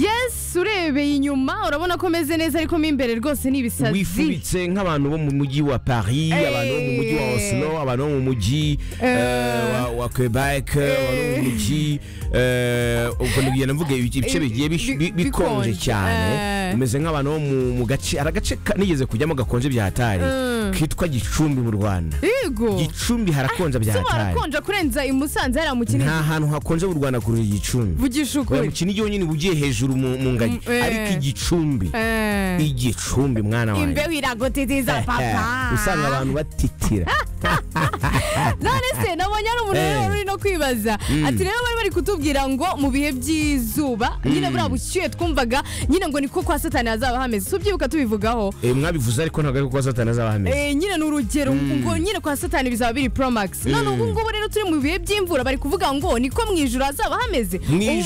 yesu urebeye inyuma urabona ko ameze neza ariko mo imbere rwose ni ibisazi wifubitse nk'abantu bo mu mujyi wa paris Eh. abantu bo mu mujyi wa oslo abantu bo mu mujyi eh, wa- wa quebec abantu bo mu mujyi eh, ubwo nibwira mvuga ibice bigiye bish- Bi- bi- bikonje, bikonje eh. cyane umeze nk'abantu bo mu- mu gace hari agace ka- nigeze kujyamo gakonje bya hatari Mm. kitwa gicumbi mu rwanda yego gicumbi harakonja bya se hatari warakonja kurenza i musanze hariya mu kinini nta hantu hakonje mu rwanda kurura igicumbi vugisha Oya, ukuri mu kinigi honyine uba ugiye hejuru mu mu ngagi Mm, eh. ariko igicumbi Eh. igicumbi mwana wanjye imbeho iragutitiza papa usanga abantu batitira none se nabonye ari umuntu rero Eh. uri no kwibaza ati rero bari bari kutubwira ngo mu bihe by'izuba nyine buriya bushyuhe twumvaga nyine ngo niko kwa satani hazaba hameze tubyibuka tubivugaho Eh, mwabivuze ariko ntabwo ariko kwa satani azaba ahameze Eh, nyine ni urugero ngo nyine kwa satani bizaba biri promax none ubu ngubu rero turi mu bihe by'imvura bari kuvuga ngo niko mu ijuru hazaba hameze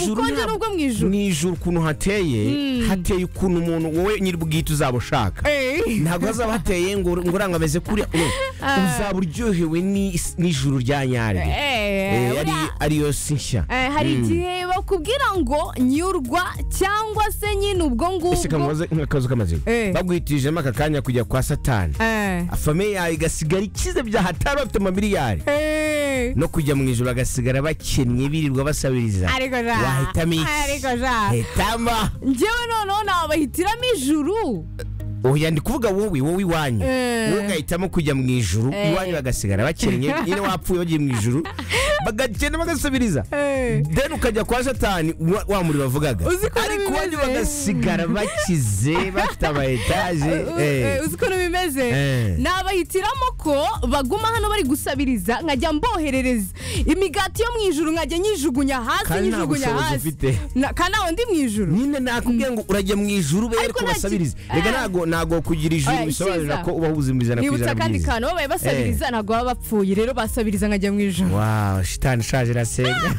ubu bukonje nta- nubwo mu ijuru mu ijuru ukuntu hateye hateye ukuntu umuntu wowe nyir'ubwite uzaba ushaka Eh. ntabwo hazaba hateye ngo ngo urangameze kuriya no, uzaba uryohewe ni- n'ijuru rya nyaryo Eh, Eh, ari buriya- ariyo si nshya Eh, hari igihe bakubwira ngo nyurwa cyangwa se nyine ubwo ese ngubwo kamubaze nk'akazu k'amazina Eh. baguhitirijemo aka kanya kujya kwa satani Eh. famiye yawe igasigara ikize bya hatari bafite amamiliyari Eh. no kujya mu ijoro bagasigara bakennye birirwa basabiriza ariko ja wahitamo iki ariko ja hitamo njyewe noneho nabahitiramo ijuru oya ndi kuvuga wowe wowe iwanyu Eh. wowe ugahitamo kujya mu ijuru Eh. iwanyu bagasigara bakennye nyine wapfuye bagiye mu ijuru bagakena bagasabiriza Eh. deni ukajya kwa satani wa- wa muri bavugaga Uzi ko ariko iwanyu bimeze. bagasigara bakize bafite ama etaje U- eh. eh, uzi ukuntu bimeze Eh. nabahitiramo ko baguma hano bari gusabiriza nkajya mboherereza imigati yo mu ijuru nkajya nyijugunya hasi Kandi nta nyijugunya bushobozi hasi ufite. Na- kandi ntawe ndi mu ijuru nyine nakubwiye ngo urajya mu ijuru be Ariko ariko nta ki- basabiriza rega Eh. ntago ntago kugira ijuru Oya, bisobanura icyiza. ko uba wuzi mu ijana ku nibutse ijana akandi byiza kantu babaye basabiriza ntabwo baba bapfuye rero basabiriza nkajya mu ijuru waw shitani ishaje irasenga